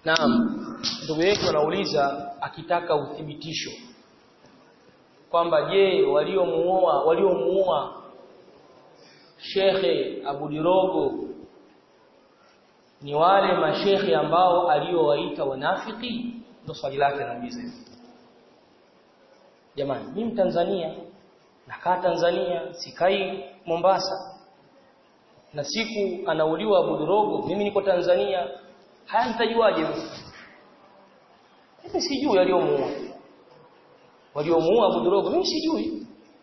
Naam. Ndugu yetu anauliza akitaka uthibitisho kwamba je waliomuoa waliomuoa Shekhe Abu Dirogo ni wale mashekhe ambao aliowaita wanafiki ndio swali lake anauliza hivyo jamani mimi Tanzania nakaa Tanzania sikai Mombasa na siku anauliwa Abu Dirogo mimi niko Tanzania haya nitajuaje mimi sijui waliomuua waliomuua Abu Dirogo mimi sijui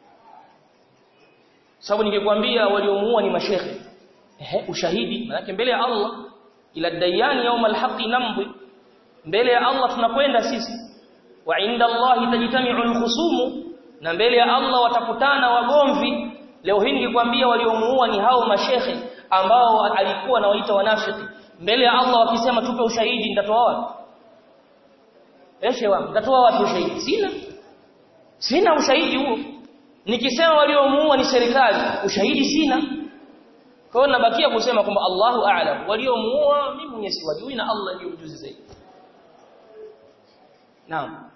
sababu ningekwambia waliomuua ni mashekhe ehe ushahidi maana mbele ya Allah ila dayani yaum alhaqi nambi mbele ya Allah tunakwenda sisi wa inda Allah tajtami'u alkhusumu na mbele ya Allah watakutana wagomvi leo hii ningekwambia waliomuua ni hao mashekhe ambao alikuwa anawaita wanafiki mbele ya Allah wakisema tupe ushahidi nitatoa wapi Eshe wangu nitatoa wapi ushahidi sina sina ushahidi huo nikisema waliomuua ni serikali ushahidi sina kwa hiyo nabakia kusema kwamba Allahu a'lam waliomuua mimi mwenyewe siwajui na Allah ndiye mjuzi zaidi Naam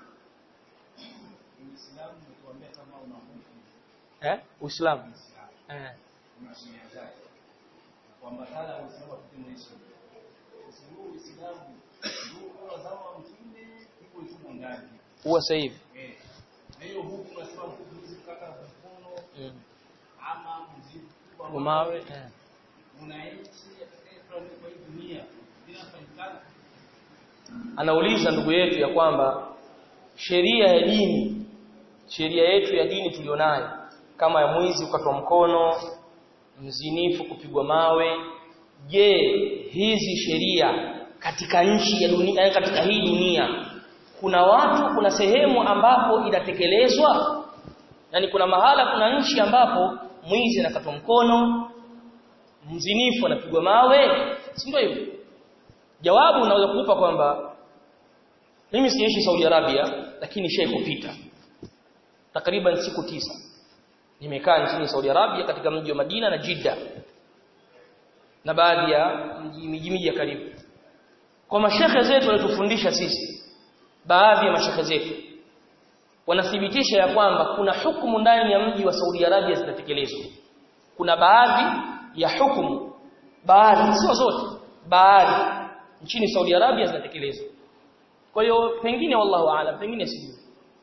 Eh Uislamu Eh kuambatana na Uislamu katika maisha. Usimu Uislamu ndio kwa zama mtume iko iko ndani. huwa sasa hivi Eh. Na hiyo huku tunasema mkuzi kaka mkono Mm. ama mzigo kwa Umawe eh. unaishi katika kwa hii dunia inafanyikana. anauliza ndugu yetu ya kwamba sheria ya dini sheria yetu ya dini tulionayo kama ya mwizi kukatwa mkono mzinifu kupigwa mawe je hizi sheria katika nchi ya dunia katika hii dunia kuna watu kuna sehemu ambapo inatekelezwa yani kuna mahala kuna nchi ambapo mwizi anakatwa mkono mzinifu anapigwa mawe si ndio hivyo jawabu unaweza kukupa kwamba mimi siishi Saudi Arabia lakini shehe kupita takriban siku tisa nimekaa nchini Saudi Arabia katika mji wa Madina na Jeddah na baadhi ya mji miji miji ya karibu kwa mashekhe zetu walitufundisha sisi baadhi ya mashekhe zetu wanathibitisha ya kwamba kuna hukumu ndani ya mji wa Saudi Arabia zinatekelezwa kuna baadhi ya hukumu baadhi sio zote baadhi nchini Saudi Arabia zinatekelezwa kwa hiyo pengine wallahu aalam pengine sijui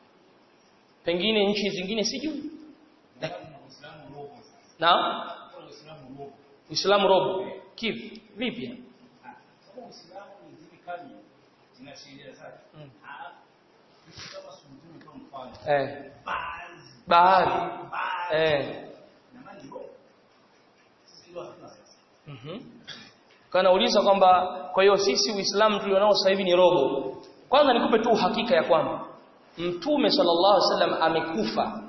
pengine nchi zingine sijui Uislamu robo sasa. na Kwa Uislamu robo. Uislamu robo kivi vipi Sababu Uislamu ni zile kali zina sheria zake. Mm. Ah. Sisi kama sunni kwa mfano. eh Baadhi. baadhi Baadhi. eh Na mali robo. Sisi ndio hatuna sasa. mhm kanauliza kwamba kwa hiyo sisi Uislamu tulionao sasa hivi ni robo kwanza nikupe tu uhakika ya kwamba Mtume sallallahu alaihi wasallam amekufa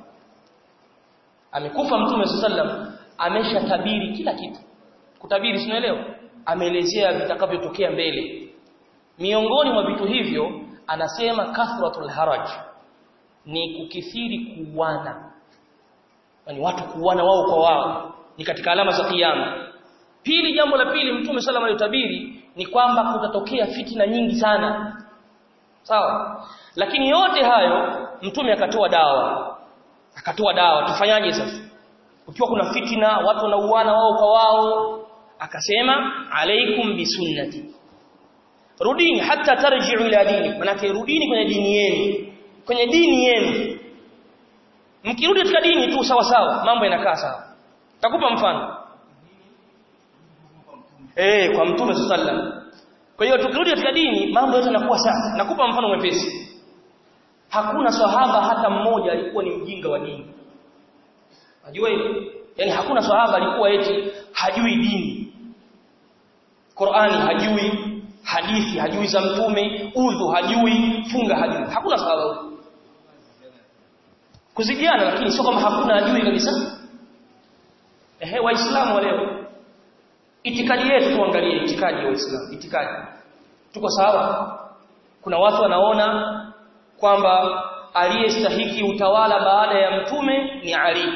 amekufa Mtume sallallahu alaihi wasallam ameshatabiri kila kitu kutabiri sinaelewa ameelezea vitakavyotokea mbele miongoni mwa vitu hivyo anasema kathratul haraj ni kukithiri kuuana yani watu kuuana wao kwa wao ni katika alama za kiyama pili jambo la pili mtume sallallahu alayhi tabiri ni kwamba kutatokea fitina nyingi sana sawa lakini yote hayo mtume akatoa dawa akatoa dawa tufanyaje sasa ukiwa kuna fitina watu wanauana wao kwa wao akasema alaikum bisunnati rudini hata tarji'u ila dini manake rudini kwenye dini yenu kwenye dini yenu mkirudi katika dini tu sawa sawa mambo yanakaa sawa takupa mfano eh kwa mtume sallam kwa hiyo tukirudi katika dini mambo yote yanakuwa sawa nakupa mfano mwepesi hakuna sahaba hata mmoja alikuwa ni mjinga wa dini unajua hilo yani hakuna sahaba alikuwa eti hajui dini Qur'ani hajui hadithi hajui za mtume udhu hajui funga hajui hakuna sahaba huyo kuzidiana lakini sio kama hakuna hajui kabisa ehe waislamu wa leo itikadi yetu tuangalie itikadi ya waislamu itikadi tuko sawa kuna watu wanaona kwamba aliyestahiki utawala baada ya mtume ni Ali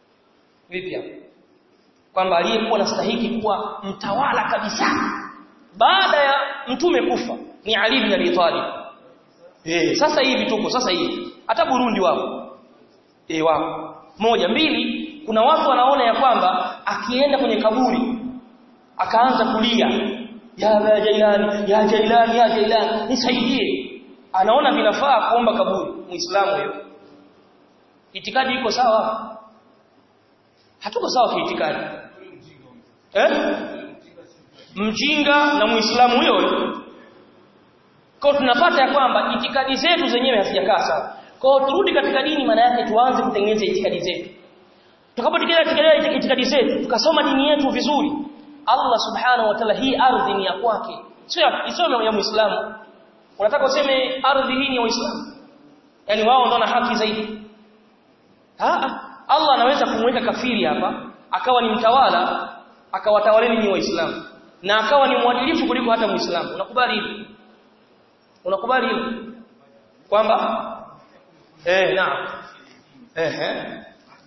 vipi hapo kwamba aliyekuwa anastahiki kuwa mtawala kabisa baada ya mtume kufa ni Ali bin Abi Talib eh sasa hivi tuko sasa hivi hata Burundi wapo eh wapo moja mbili kuna watu wanaona ya kwamba akienda kwenye kaburi akaanza kulia ya Jailani ya Jailani ya Jailani nisaidie anaona vinafaa kuomba kaburi muislamu huyo itikadi iko sawa hatuko sawa kiitikadi eh mjinga na muislamu huyo kwa tunapata ya kwamba itikadi zetu zenyewe hazijakaa sawa kwa turudi katika dini maana yake tuanze kutengeneza itikadi zetu tutakapotengeneza itikadi zetu tukasoma dini yetu vizuri Allah subhanahu wa ta'ala hii ardhi ni ya kwake sio isome ya muislamu unataka useme ardhi hii ni ya waislamu yani wao ndio na haki zaidi ah Allah anaweza kumweka kafiri hapa akawa ni mtawala akawatawaleni ni waislamu na akawa ni mwadilifu kuliko hata muislamu unakubali hilo unakubali hilo kwamba eh naam eh eh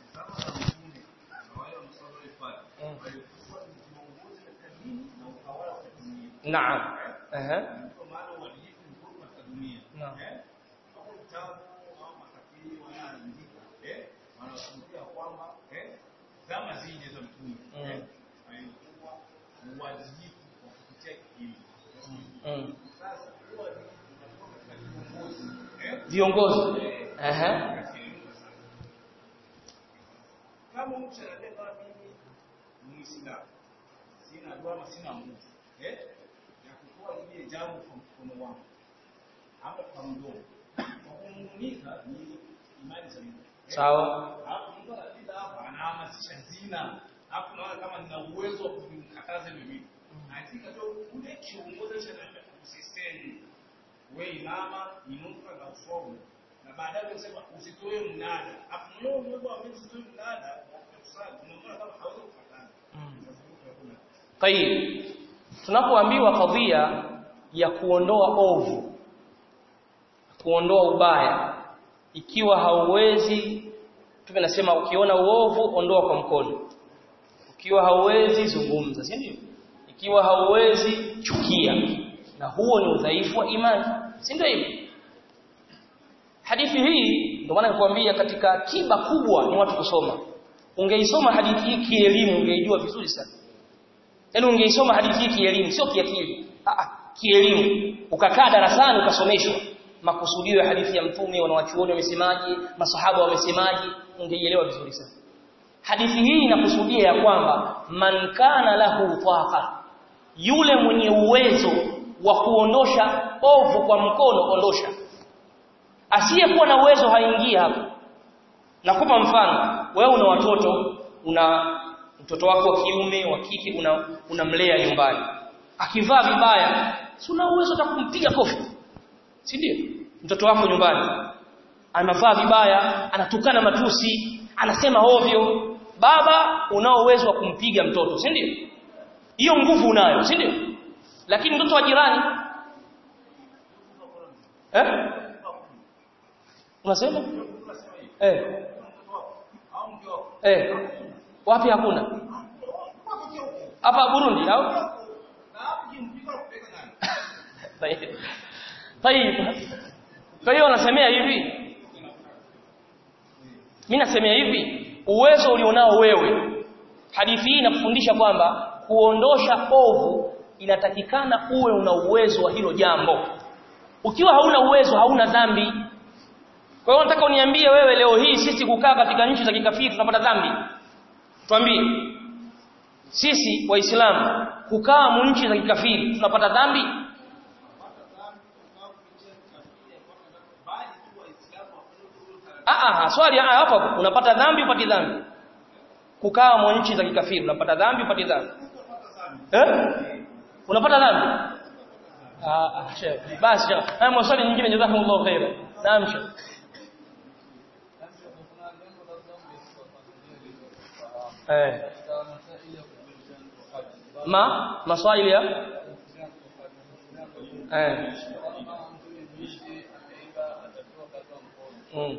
naam eh eh naam zama zile za mtume Mm. alikuwa uwajibu wa kupitia kipindi mm. sasa huwa unakuwa katika kiongozi eh viongozi eh eh kama mtu anasema mimi ni Muislamu sina dua ama sina Mungu eh ya kutoa ile jambo kwa mkono wangu ama kwa mdomo kwa kumuumiza ni imani za Mungu eh? sawa Alafu mtu anapita hapa anahamasisha zina. Alafu naona kama nina uwezo wa kumkataza hiyo vitu. Hakika ndio ule kiongozi cha naambia usiseme. Wewe imama, inuka na usomo. Na baadaye unasema usitoe mnada. Alafu mwenyewe uwezo wa mimi usitoe mnada. Kusali, unaona kama hawezi kufuatana. Sasa kuna Tayib. Tunapoambiwa kadhia ya kuondoa ovu, kuondoa ubaya, ikiwa hauwezi tunasema ukiona uovu ondoa kwa mkono. Ukiwa hauwezi zungumza, si ndio? Ikiwa hauwezi chukia. Na huo ni udhaifu wa imani, si ndio hivyo? Hadithi hii ndio maana nakwambia katika tiba kubwa ni watu kusoma. Ungeisoma hadithi hii kielimu ungeijua vizuri sana. Yaani ungeisoma hadithi hii kielimu sio kiakili. Ah ah, kielimu. Ukakaa darasani ukasomeshwa makusudio ya hadithi ya mtume wanawachuoni wamesemaje, masahaba wamesemaje, ungeielewa vizuri sana. Hadithi hii inakusudia ya kwamba man kana lahu taqa, yule mwenye uwezo wa kuondosha ovu kwa mkono ondosha. Asiyekuwa na uwezo haingii hapo. Nakupa mfano, wewe una watoto, una mtoto wako wa kiume, wa kike una unamlea nyumbani. Akivaa vibaya, si una uwezo hata kumpiga kofi. Si ndio? Mtoto wako nyumbani anavaa vibaya, anatukana matusi, anasema ovyo. Baba unao uwezo wa kumpiga mtoto, si ndio? Hiyo nguvu unayo, si ndio? Lakini mtoto wa jirani eh? Unasema? Eh. Eh. Wapi hakuna? Hapa Burundi au? Tayib. Kwa hiyo nasemea hivi. Mimi nasemea hivi, uwezo ulionao wewe. Hadithi hii inakufundisha kwamba kuondosha ovu inatakikana uwe una uwezo wa hilo jambo. Ukiwa hauna uwezo hauna dhambi. Kwa hiyo nataka uniambie wewe leo hii sisi kukaa katika nchi za kikafiri tunapata dhambi. Tuambie. Sisi waislamu kukaa mu nchi za kikafiri tunapata dhambi? Ah ah, swali ah, hapa unapata dhambi upati dhambi. Kukaa mu nchi za kikafiri unapata dhambi upati dhambi. Eh? Unapata dhambi? Ah ah, sheikh. Basi sheikh. Haya maswali nyingine jazakumullahu khaira. Naam sheikh. Eh. Ma maswali ya eh. Mm.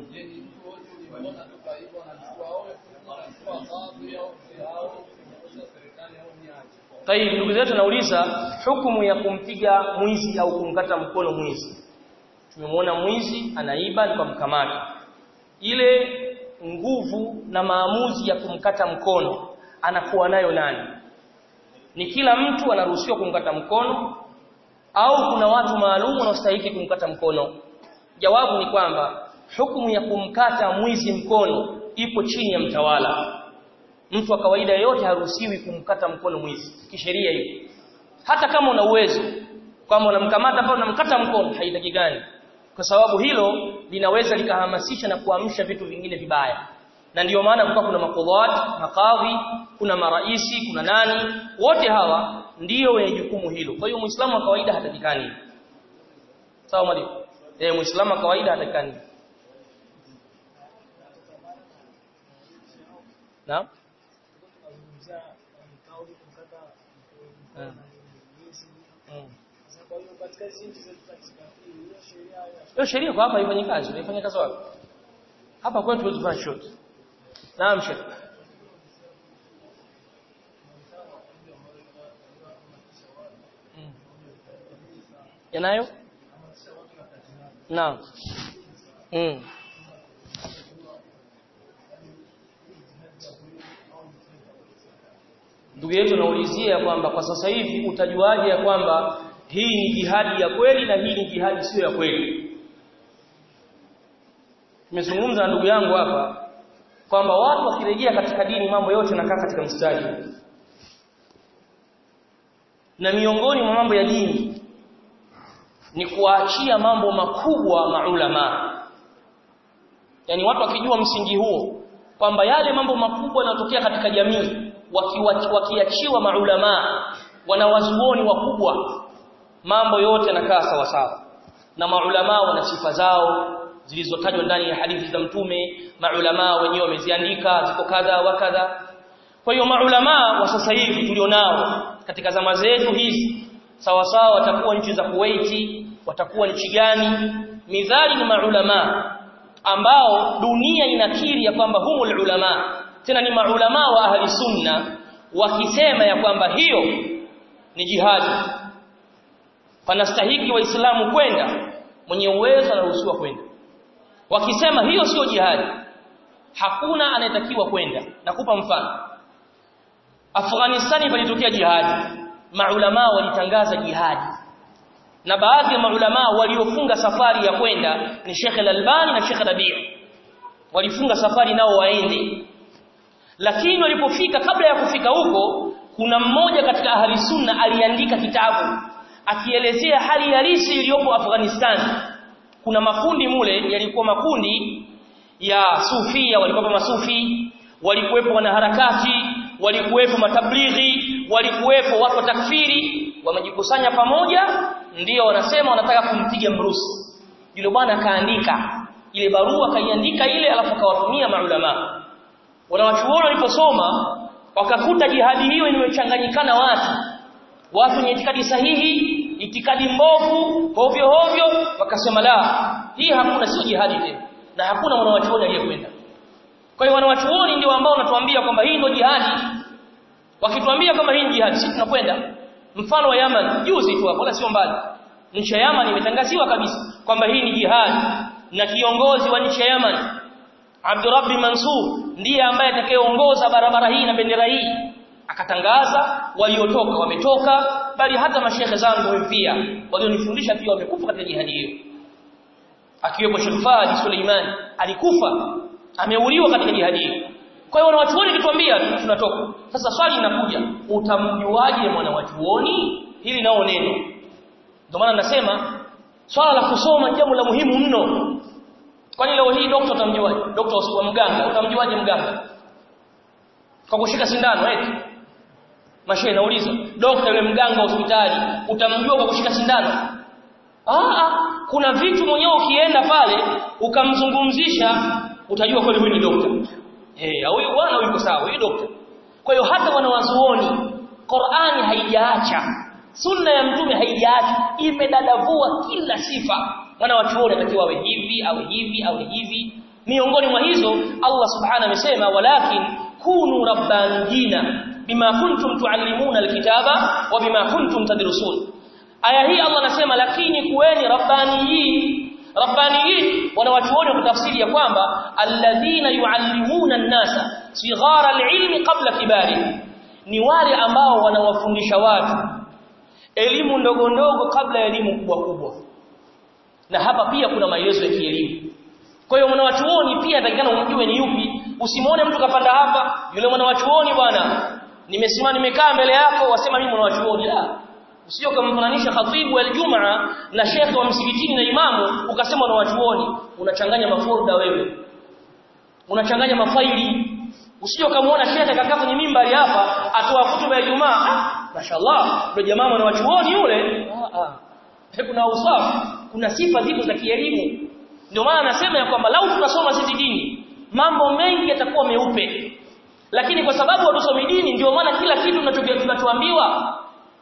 Tayib ndugu zetu nauliza hukumu ya kumpiga mwizi au kumkata mkono mwizi. Tumemwona mwizi anaiba tukamkamata. Ile nguvu na maamuzi ya kumkata mkono anakuwa nayo nani? Ni kila mtu anaruhusiwa kumkata mkono au kuna watu maalum wanaostahili kumkata mkono? Jawabu ni kwamba hukumu ya kumkata mwizi mkono ipo chini ya mtawala. Mtu wa kawaida yeyote haruhusiwi kumkata mkono mwizi kisheria hiyo. Hata kama una uwezo kwamba unamkamata pale unamkata mkono haitakikani. Kwa sababu hilo linaweza likahamasisha na kuamsha vitu vingine vibaya. Na ndiyo maana kulikuwa kuna makudhat, makadhi, kuna maraisi, kuna nani, wote hawa ndiyo wenye jukumu hilo. Kwa hiyo Muislamu wa kawaida hatakikani. Sawa mwalimu? Eh, Muislamu wa kawaida hatakikani. Naam? Hiyo sheria kwa hapa haifanyi kazi, haifanya kazi wapi? Hapa kwetu tuwezi kufanya short. Naam Sheikh. Yanayo? Naam. Mm. Ndugu yetu naulizia kwamba kwa sasa hivi utajuaje ya kwamba hii ni jihadi ya kweli na hii ni jihadi sio ya kweli. Nimezungumza na ndugu yangu hapa kwamba watu wakirejea katika dini mambo yote yanakaa katika mstari. Na miongoni mwa mambo ya dini ni kuachia mambo makubwa maulama. Yaani watu wakijua msingi huo kwamba yale mambo makubwa yanayotokea katika jamii wakiachiwa maulama wanawazuoni wakubwa mambo yote yanakaa sawa sawa na maulama wana sifa zao zilizotajwa ndani ya hadithi za mtume maulama wenyewe wameziandika ziko kadha wa kadha kwa hiyo maulama wa sasa hivi tulionao katika zama zetu hizi sawa sawa watakuwa nchi za Kuwait watakuwa nchi gani midhali ni maulama ambao dunia inakiri ya kwamba humul ulama tena ni maulama wa ahli sunna wakisema ya kwamba hiyo ni jihadi panastahiki waislamu kwenda mwenye uwezo anaruhusiwa kwenda wakisema hiyo sio jihadi hakuna anayetakiwa kwenda nakupa mfano Afghanistani palitokea jihadi maulama walitangaza jihadi na baadhi ya maulama waliofunga safari ya kwenda ni Sheikh Al-Albani na Sheikh Rabi' walifunga safari nao waende lakini walipofika kabla ya kufika huko kuna mmoja katika ahli sunna aliandika kitabu akielezea hali halisi iliyopo Afghanistan kuna makundi mule yalikuwa makundi ya sufia walikuwa masufi walikuwepo wanaharakati walikuwepo matablighi walikuwepo watu wa takfiri wamejikusanya pamoja ndio wanasema wanataka kumpiga mrusi yule bwana akaandika ile barua kaiandika ile alafu akawatumia maulama wanawachuoni waliposoma wakakuta jihadi hiyo imechanganyikana watu watu wenye itikadi sahihi itikadi mbovu hovyo hovyo wakasema la hii hakuna sio jihadi tena na hakuna mwanawachuoni aliyekwenda kwa hiyo wanawachuoni ndio ambao wanatuambia kwamba hii ndio jihadi wakituambia kwamba hii ni jihadi sisi tunakwenda mfano wa Yaman juzi tu hapo wala sio mbali nchi ya Yaman imetangaziwa kabisa kwamba hii ni jihadi na kiongozi wa nchi ya Yaman Abdurrabbi Mansur ndiye ambaye atakayeongoza barabara hii na bendera hii akatangaza waliotoka wametoka bali hata mashehe zangu pia walionifundisha pia wamekufa katika jihadi hiyo akiwepo Sheikh Fadi Suleiman alikufa ameuliwa katika jihadi hiyo kwa hiyo wanawachuoni kituambia tunatoka sasa swali linakuja utamjuaje mwanawachuoni hili nao neno ndio maana nasema swala la kusoma ni jambo la muhimu mno kwani leo hii daktari utamjuaje daktari wa mganga utamjuaje mganga kwa kushika sindano eti mashehe nauliza daktari yule mganga wa hospitali utamjua kwa kushika sindano ah kuna vitu mwenyewe ukienda pale ukamzungumzisha utajua kweli huyu ni daktari eh huyu bwana yuko sawa huyu daktari kwa hiyo hata wanawazuoni Qur'ani haijaacha sunna ya mtume haijaacha imedadavua kila sifa mwana wa chuoni atakiwa awe hivi awe hivi awe hivi miongoni mwa hizo Allah subhanahu amesema walakin kunu rabbaniyina bima kuntum tuallimuna alkitaba wa bima kuntum tadrusun aya hii Allah anasema lakini kuweni rabbaniyin rabbaniyin wanawachuoni kutafsiri ya kwamba alladhina yuallimuna an-nasa sighara al-ilmi qabla kibari ni wale ambao wanawafundisha watu elimu ndogo ndogo kabla ya elimu kubwa kubwa na hapa pia kuna maelezo ya kielimu kwa hiyo mwanawachuoni pia atakikana umjue ni yupi usimwone mtu kapanda hapa yule mwanawachuoni bwana nimesimama nimekaa mbele yako wasema mimi mwanawachuoni la usio kumfananisha khatibu aljumaa na shekhe wa msikitini na imamu ukasema mwanawachuoni unachanganya mafolda wewe unachanganya mafaili usio kumuona shekhe kakaa kwenye mimbari hapa atoa hutuba ya Ijumaa ah mashallah ndio jamaa mwanawachuoni yule ah ah kuna usafi kuna sifa zipo za kielimu ndio maana anasema ya kwamba lau tunasoma sisi dini mambo mengi yatakuwa meupe lakini kwa sababu hatusomi dini ndio maana kila kitu tunachoambiwa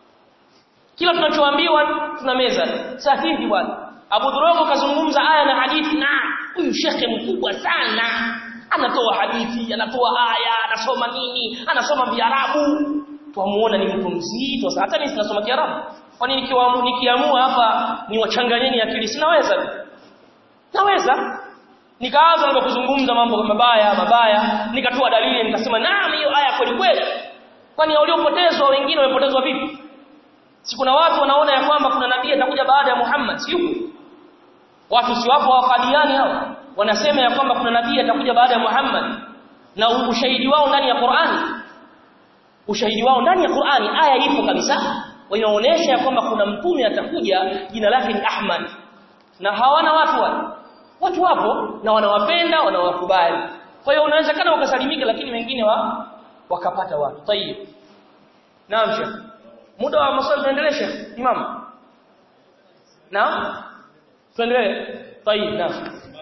kila tunachoambiwa tuna meza sahihi bwana Abu Dhurogo kazungumza aya na hadithi na huyu shekhe mkubwa sana anatoa hadithi anatoa aya anasoma nini anasoma viarabu twamuona ni mtu mzito hata mimi sinasoma kiarabu kwani nikiamua nikiamua hapa niwachanganyeni akili sinaweza naweza nikaanza na kuzungumza mambo mabaya mabaya nikatoa dalili nikasema naam hiyo aya kweli kweli kwani waliopotezwa wengine wamepotezwa vipi si kuna watu wanaona ya kwamba kuna nabii atakuja baada ya Muhammad si yupo watu si wapo wakadiani hao wanasema ya kwamba kuna nabii atakuja baada ya Muhammad na ushahidi wao ndani ya Qur'ani ushahidi wao ndani ya Qur'ani aya ipo kabisa inaonyesha ya kwamba kuna mtume atakuja jina lake ni Ahmad na hawana watu wale watu wapo na wanawapenda wanawakubali kwa hiyo unaweza kana ukasalimika lakini wengine wa wakapata watu tayib naam sheikh muda wa maswali tuendelee sheikh imam naam tuendelee tayib naam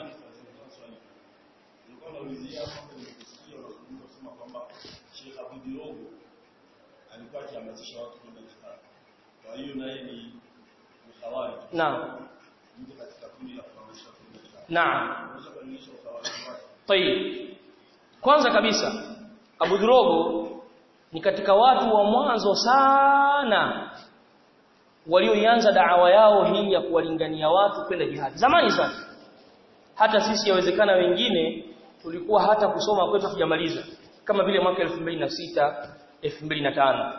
alikuwa akihamasisha watu kwenda jihad. Kwa hiyo naye ni mkhawari. naam Mtu katika kundi la kuhamasisha kwenda jihad. naam Unaweza kuonyesha ukhawari wake. Tayib. Kwanza kabisa Abu Dhurogo ni katika watu wa mwanzo sana walioianza da'awa yao hii ya kuwalingania watu kwenda jihad. Zamani sana. Hata sisi yawezekana wengine tulikuwa hata kusoma kwetu tujamaliza kama vile mwaka 2006 2005.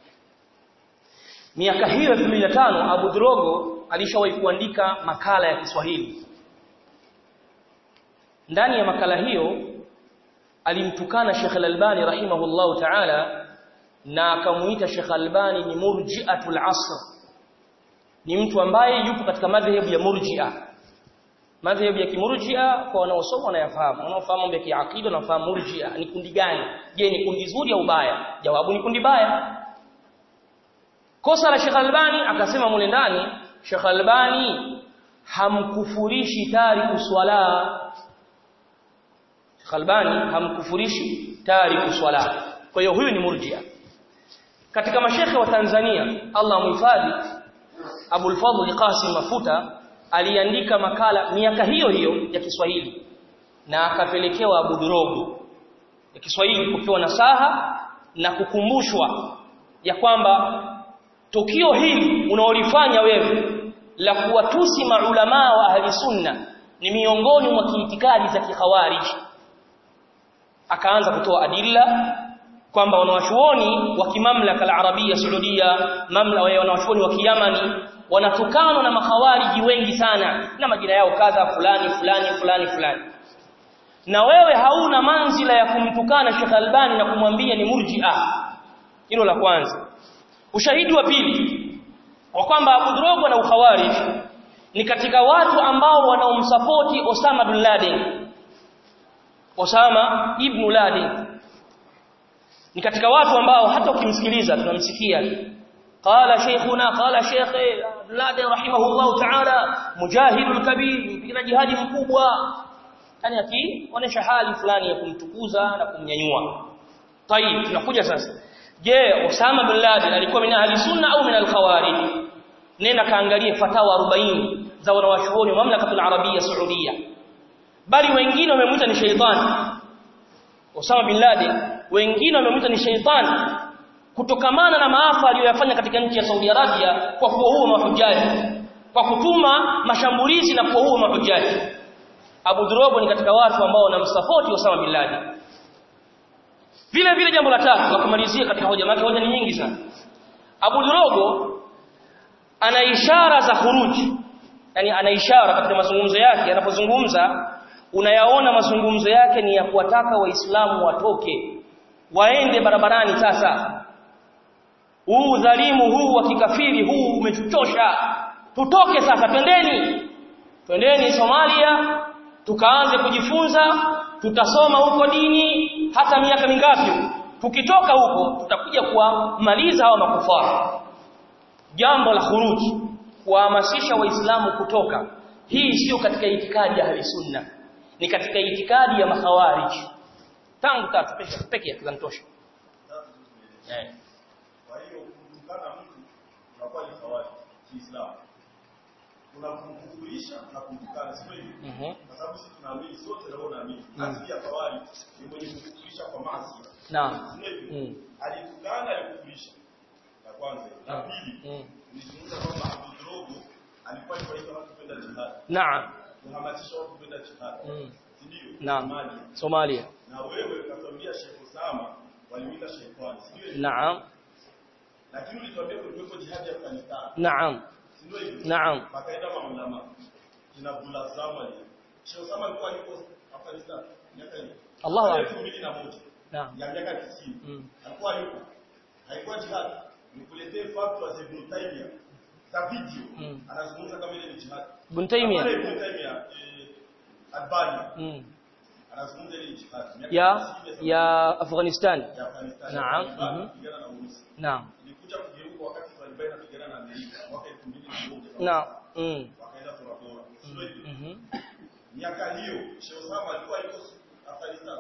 Miaka hiyo 2005 Abu Dhurogo alishawahi kuandika makala ya Kiswahili ndani ya makala hiyo alimtukana Sheikh Al-Albani rahimahullahu ta'ala na akamuita Sheikh Al-Albani ni murji'atul asr ni mtu ambaye yupo katika madhehebu ya murji'a madhehebu ya kimurji'a kwa wanaosoma wanayafahamu wanaofahamu mambo ya kiakida wanafahamu murji'a ni kundi gani je ni kundi zuri au baya jawabu ni kundi baya kosa la Sheikh Al-Albani akasema mule ndani Sheikh Al-Albani hamkufurishi tariku swala Khalbani hamkufurishi tariku swala. Kwa hiyo huyu ni murjia. Katika mashekhe wa Tanzania, Allah muhifadhi, Abu al-Fadhl Qasim Mafuta aliandika makala miaka hiyo hiyo ya Kiswahili na akapelekewa Abu Dhurogo ya Kiswahili kupewa nasaha na kukumbushwa ya kwamba tukio hili unaolifanya wewe la kuwatusi maulamaa wa ahli sunna ni miongoni mwa kiitikadi za kikhawariji akaanza kutoa adilla kwamba wanawachuoni wa kimamlaka al-Arabia Saudia mamla wa wanawachuoni wa Kiyamani wanatukanwa na makhawariji wengi sana na majina yao kadha fulani fulani fulani fulani na wewe hauna manzila ya kumtukana Sheikh Albani na kumwambia ni murji'a hilo la kwanza ushahidi wa pili wa kwamba Abu Drogo na ukhawarij ni katika watu ambao wanaomsapoti Osama bin Laden Osama ibn Laden ni katika watu ambao hata ukimsikiliza tunamsikia qala shaykhuna qala shaykh Laden rahimahullah ta'ala mujahidul kabir mpigana jihadi mkubwa yani akionyesha hali fulani ya kumtukuza na kumnyanyua tayib tunakuja sasa je Osama bin Laden alikuwa min ahli sunna au min al-khawarij nenda kaangalie fatawa 40 za wanawachuoni wa mamlakatul arabia saudia bali wengine wamemuita ni sheitani Osama bin Laden wengine wamemuita ni sheitani kutokamana na maafa aliyoyafanya katika nchi ya Saudi Arabia kwa kuwaua mahujaji kwa kutuma mashambulizi na kuwaua mahujaji Abu Drogo ni katika watu ambao wanamsupport Osama bin Laden vile vile jambo la tatu la kumalizia katika hoja yake hoja ni nyingi sana Abu Drogo ana ishara za khuruji yani ana ishara katika mazungumzo yake anapozungumza unayaona mazungumzo yake ni ya kuwataka waislamu watoke waende barabarani sasa huu dhalimu huu wa kikafiri huu umetuchosha tutoke sasa twendeni twendeni Somalia tukaanze kujifunza tutasoma huko dini hata miaka mingapi tukitoka huko tutakuja kuwamaliza hawa makufara jambo la khuruji kuhamasisha waislamu kutoka hii sio katika itikadi ya sunna ni katika itikadi ya makhawarij tangu tatu peke peke yake zanitosha eh Kwa hiyo kumtukana mtu unakuwa ni fawadi Kiislamu. Kuna kumkufurisha na kumtukana sio hivyo? mhm Kwa sababu sisi tunaamini sote na wewe unaamini. Asili ya fawadi ni mwenye kukufurisha kwa maasi. naam Sio hivyo? mm Alitukana alikufurisha. La kwanza. La pili, mm nilizungumza kwamba Abu Drogo alikuwa akiwaita watu kwenda jihad. naam Kuhamasisha watu kwenda jihad. mm Si ndio? naam Somalia. Somalia Na wewe ukatuambia Sheikh Osama walimuita shetani. Si ndio? hivyo? naam Lakini ulituambia kulikuwa jihad ya Afghanistan. naam Si ndio hivyo? naam Wakaenda maulama. Kina Abdullah Zamani. Sheikh Osama alikuwa yuko Afghanistan miaka hiyo. Allahu akbar 2001. naam Ya miaka 90. mm Alikuwa yuko. Haikuwa jihad. Nikuletee fatwa za Ibn Taymiyyah. Za video. Mm. Anazungumza kama ile ni jihad. Ibn Taymiyyah Pale Ibn Taymiyyah eh, Albani mm anazungumza ile ni jihad. Miaka ya 90 ya Afghanistan ya Afghanistan. Naam. Taliban Mhm. kupigana na Urusi. naam Ilikuja kugeuka wakati Taliban inapigana na Amerika mwaka 2001. naam mm Wakaenda Tora Bora. Sio hivyo? mhm Miaka hiyo Sheikh Osama alikuwa yuko Afghanistan.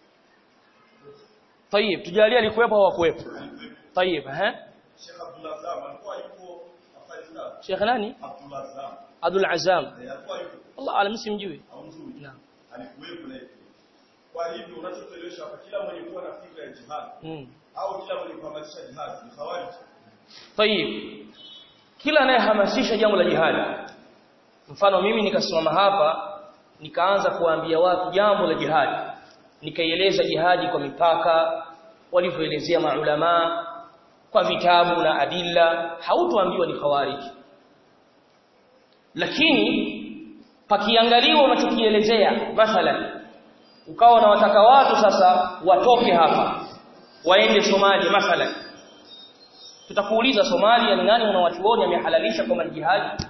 طيب tujalie alikuwepo au hakuwepo Alikuwepo. طيب eh Sheikh Abdullah Zam alikuwa yuko Afghanistan. Sheikh nani Abdullah Zam Abdul Azam eh, alikuwa yuko Allah alam simjui au mzuri. naam Alikuwepo na yeye. Kwa hivyo unachotuelewesha hapa kila mwenye kuwa na fikra ya jihad mm au kila mwenye kuhamasisha jihad ni khawarij. طيب kila anayehamasisha jambo la jihad mfano mimi nikasimama hapa nikaanza kuwaambia watu jambo la jihad nikaieleza jihadi kwa mipaka walivyoelezea maulama kwa vitabu na adilla hautoambiwa ni khawarij lakini pakiangaliwa unachokielezea mathalan ukawa na wataka watu sasa watoke hapa waende Somalia mathalan tutakuuliza Somalia ni nani unawachuoni amehalalisha kwa jihadi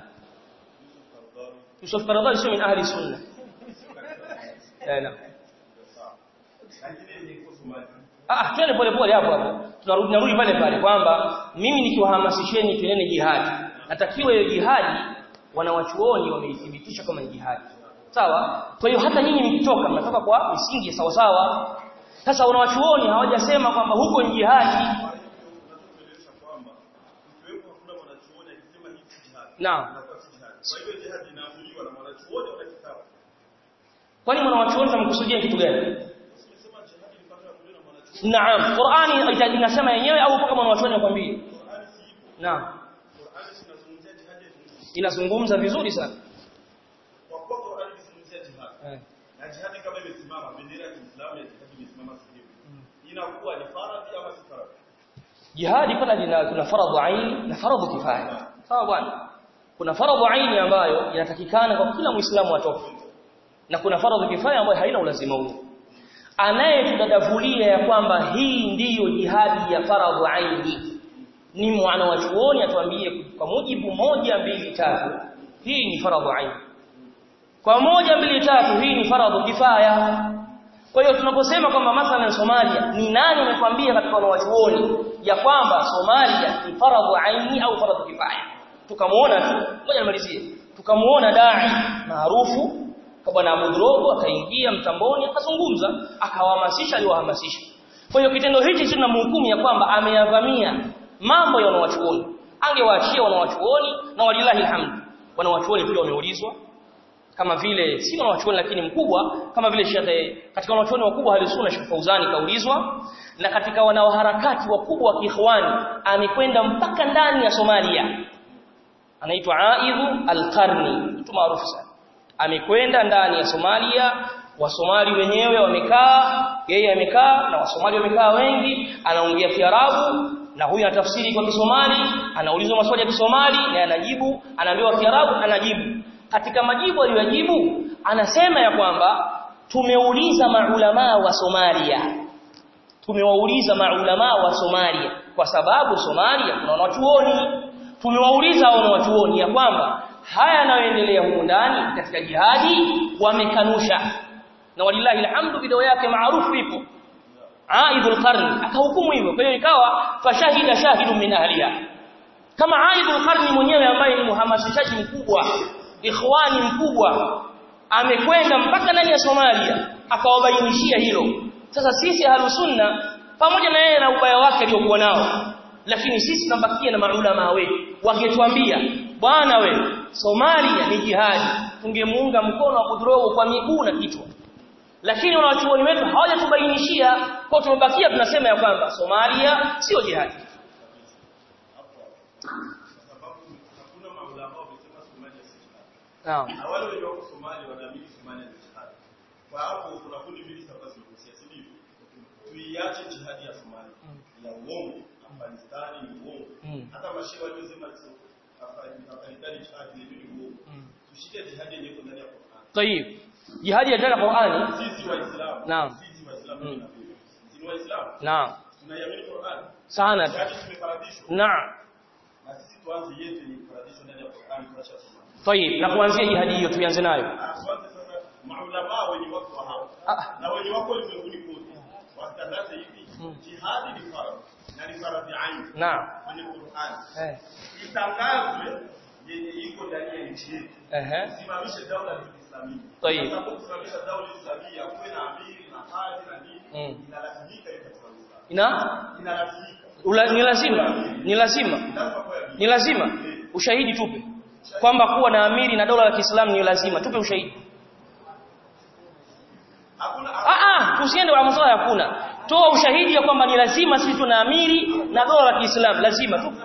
Yusuf Karadhali sio min ahli sunna eh naam Lakini ni kwa Somalia. ah twende pole pole hapo hapo tunarudi narudi pale pale kwamba mimi nikiwahamasisheni twendeni jihadi natakiwa hiyo jihadi wanawachuoni wameithibitisha kama ni jihadi sawa kwa hiyo hata nyinyi mkitoka mnatoka kwa misingi ya sawa sawa sasa wanawachuoni hawajasema kwamba huko ni jihadi Unachotuelewesha kwamba ikiwepo hakuna mwanachuoni akisema hii si jihad. naam Inakuwa si jihad. Kwa hivyo jihad inaamuliwa na mwanachuoni au na kitabu. kwani mwanawachuoni tamkusudia kitu gani Usisema jihad ilipaswa kuliwa na mwanachuoni. Naam, Qur'ani ita- inasema yenyewe au kama mwanachuoni anakuambia? Qur'ani si ipo. Naam, Qur'ani sinazungumzia jihad ya dunia. inazungumza vizuri sana. Kwa kuwa Qur'ani inazungumzia jihad. Eh. Na jihad kama imesimama bendera ya Kiislamu ya jihad imesimama sehemu. Inakuwa ni faradhi ama si faradhi? Jihadi pala lina kuna faradhu aini na faradhu kifaya. Sawa bwana? Kuna faradhu aini ambayo inatakikana kwa kila Muislamu atoke. Na kuna faradhu kifaya ambayo haina ulazima huo. Anayetudadavulia ya kwamba hii ndiyo jihadi ya faradhu aini ni mwana wa chuoni atuambie kwa mujibu moja mbili tatu hii ni faradhu aini. Kwa moja mbili tatu hii ni faradhu kifaya. Kwa hiyo tunaposema kwamba mathalan Somalia ni nani amekwambia katika wanawachuoni ya kwamba Somalia ni faradhu aini au faradhu kifaya? Tukamuona tu, ngoja nimalizie. Tukamuona dai maarufu kwa bwana Abu Drogo akaingia mtamboni akazungumza, akawahamasisha aliwahamasisha. Kwa hiyo kitendo hichi sisi tunamhukumu ya kwamba ameyavamia mambo ya wanawachuoni. Angewaachia wanawachuoni na walilahi alhamd. Wanawachuoni pia wameulizwa kama vile si wanachuoni lakini mkubwa kama vile Sheikh katika wanachuoni wakubwa halisunna Sheikh Fauzani kaulizwa na katika wanaoharakati wakubwa wa kiikhwani amekwenda mpaka ndani ya Somalia anaitwa Aidhu Al-Qarni mtu maarufu sana amekwenda ndani ya Somalia Wasomali wenyewe wamekaa yeye amekaa na Wasomali wamekaa wengi anaongea Kiarabu na huyu anatafsiri kwa Kisomali anaulizwa maswali ya Kisomali na anajibu anaambiwa Kiarabu anajibu katika majibu aliyojibu anasema ya kwamba tumeuliza maulama wa Somalia tumewauliza maulama wa Somalia kwa sababu Somalia kuna wanachuoni tumewauliza hao wanachuoni ya kwamba haya yanayoendelea huko ndani katika jihadi wamekanusha na walillahi alhamdu video yake maarufu ipo Aidul Qarni akahukumu hivyo kwa hiyo ikawa fashahida shahidun min ahliha kama Aidul Qarni mwenyewe ambaye ni mhamasishaji mkubwa ikhwani mkubwa amekwenda mpaka ndani ya Somalia akawabainishia hilo sasa sisi halusunna pamoja na yeye na ubaya wake aliokuwa nao lakini sisi tunabakia na maulama wetu wangetuambia bwana we Somalia ni jihadi tungemuunga mkono wa kudrogo kwa miguu na kichwa lakini wanawachuoni wetu hawajatubainishia kwa tumebakia tunasema ya kwamba Somalia sio jihadi sababu hakuna maulama wamesema Somalia si jihad. naam Na wale wenye wako Somalia wanaamini Somalia ni jihad. Kwa hapo kuna kundi mbili sasa zimekusia, si ndivyo? Tuiache jihadi ya Somalia. Ya uongo. Afghanistan ni uongo. Mm. Hata mashia waliosema Afghanistan jihad ni ni uongo. Mm. Tushike jihadi yenyewe ndani ya Qur'an. tayib jihadi ya ndani ya Qur'ani Sisi Waislamu. Naam. Sisi Waislamu Mm. tunaamini. Sisi Waislamu. naam Tunaiamini Qur'an. sana Jihadi tumefaradishwa. naam Na sisi tuanze yetu ni faradishwa ndani ya Qur'an tuacha Somalia. tayib na kuanzia jihadi hiyo tuanze nayo Kwanza sasa maulama wenye wako wa hapa Ah. na wenye wako ulimwenguni kote watangaze hivi Mm. jihadi ni faradhi na ni faradhi aini naam kwenye Qur'an. eh Itangazwe yenye iko ndani ya nchi yetu. ehe Simamishe daula ya Kiislamu. Tayeb. Kwa sababu kusimamisha daula ya Islamia kuwe na amiri na hadi na nini Mm. inalazimika hiyo katika lugha. ina Inalazimika. ula, ni lazima ni lazima Lazima kwa ni lazima ushahidi tupe kwamba kuwa na amiri na dola la Kiislamu ni lazima tupe ushahidi Hakuna ah ah tusiende kwa masuala ya kuna toa ushahidi ya kwamba ni lazima sisi tuna amiri na dola la Kiislamu lazima tu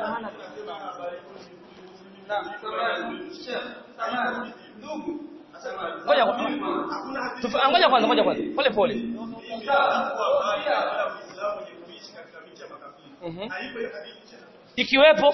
ngoja tufa- ngoja kwanza ngoja kwanza pole pole Mhm. ikiwepo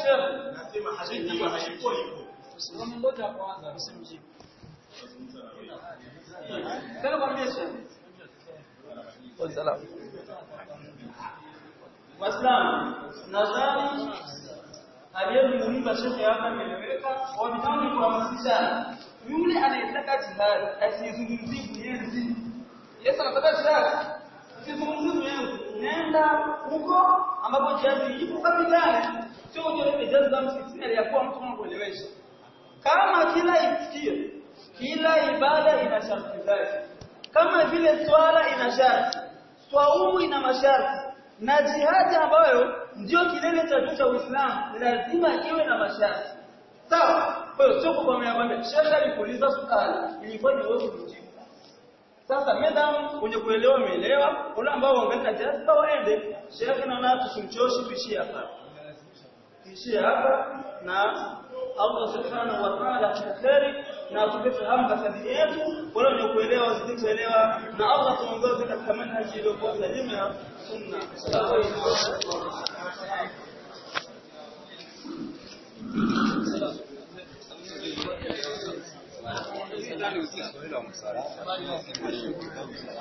Waislamu, nadhani aliyezungumza shekhe hapa ameeleweka, wametangi kuhamasishana. Yule anayetaka jihadi asizungumzie Mwenyezi. Yesu anataka jihadi, usizungumzie Mwenyezi. Nenda huko ambapo jihadi ipo kapigane, sio uje ile jaza msikitini aliyakuwa mtu anakuelewesha. Kama kila itikio, kila ibada ina sharti zake, kama vile swala ina sharti, swaumu ina masharti na jihadi ambayo ndio kilele cha juu cha Uislamu lazima iwe na masharti. Sawa? Kwa hiyo sio kwa maana kwamba shekhe alikuuliza swali ilikuwa ni wewe kujibu. Sasa madam kwenye kuelewa umeelewa, wale ambao wangetaka jihadi waende. Shekhe naona tusimchoshi tuishie hapa. Tuishie hapa na Allah subhanahu wa ta'ala atukhairi na atupe fahamu katika dini yetu, wale wenye kuelewa wazidi kuelewa, na Allah tuongoze katika manhaji iliyokuwa salimu ya sunna. Swahili wa msala.